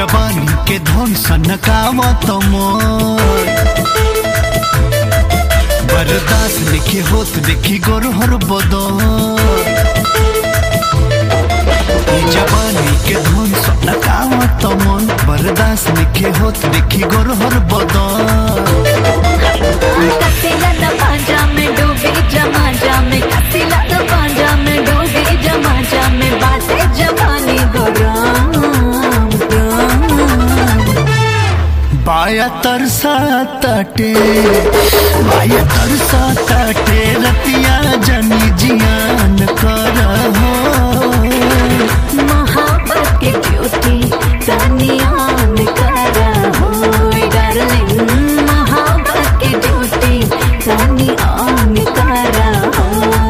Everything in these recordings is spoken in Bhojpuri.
जवानी के धन सनकावत मोर बर्दाश्त लिखे होत देखी गोरहर बदर ई जवानी के धन सनकावत मन बर्दाश्त लिखे होत देखी गोरहर बदर कसिला न पांजा में डूबी जमा जा में कसिला न पांजा में डूबी जमा जा में बातें जवानी गोराम बाया तरसा ताटे बाया तरसा ताटे रतिया जनी जियान कर हो मोहब्बत की ड्यूटी तनियान करा हो डार्लिंग मोहब्बत की ड्यूटी तनियान करा हो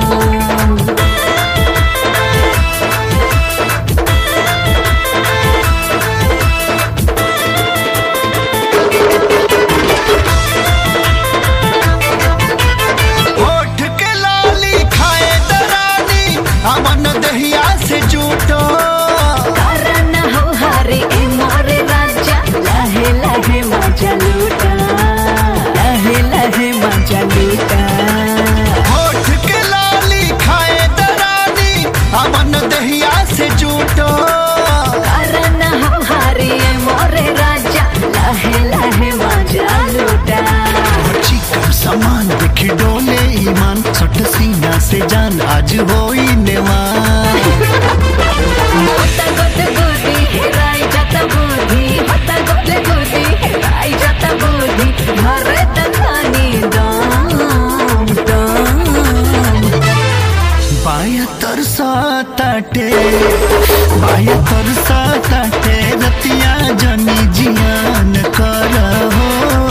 होठ के लाली खाए दरानी अमन दहिया से जूटो कारण हो हरे ए मोरे राजा लहे लहे मजा लूटा लहे लहे मजा लूटा होठ के लाली खाए दरानी अमन दहिया से जूटो कारण हो हरे ए मोरे राजा लहे लहे मजा लूटा चिकन सामान देखी डोले ईमान सट सीना से जान आज होई नेवान होता गोद गोदी हेराई जाता बोधी होता गोद गोदी हेराई जाता बोधी घरे तखानी दाम दाम बाया तरसा ताटे बाया तरसा ताटे रतिया जनी जियान कर हो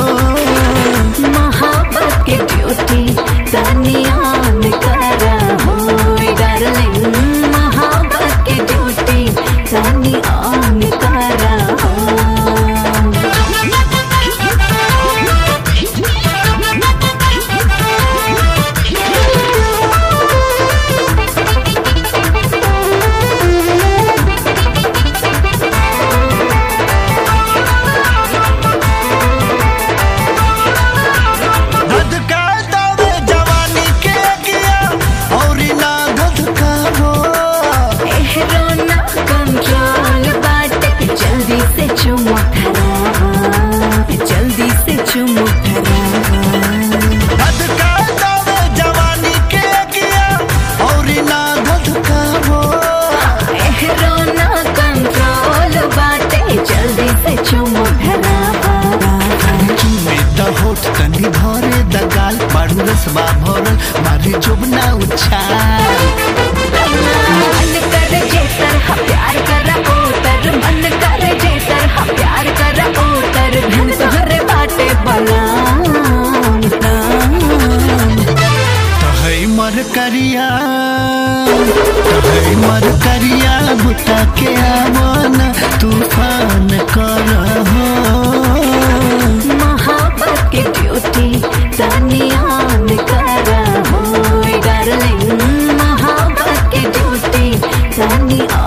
मोहब्बत की ड्यूटी तनियान करा हो डार्लिंग मोहब्बत की ड्यूटी तनियान करा हो धधका दौड़े जवानी के गिया और ना धधका हो एहरोना कंट्रोल बाटे जल्दी से चुमो धरावा जल्दी से चुमो धरावा धधका दौड़े जवानी के गिया और ना धधका हो एहरोना कंट्रोल बाटे जल्दी से चुमो धरावा चूमे द होठ तनी भरे द गाल बारू रसबा भरल मारे जोबना उछाल मन कर जेतर हा प्यार कर ओतर मन कर जेतर हा प्यार कर ओतर धन तोहरे बाटे बलाम तहै मर करिया तहै मर करिया बुता के आवन तूफान कर हो मोहब्बत की ड्यूटी तनियान करा हो डार्लिंग मोहब्बत की ड्यूटी तनियान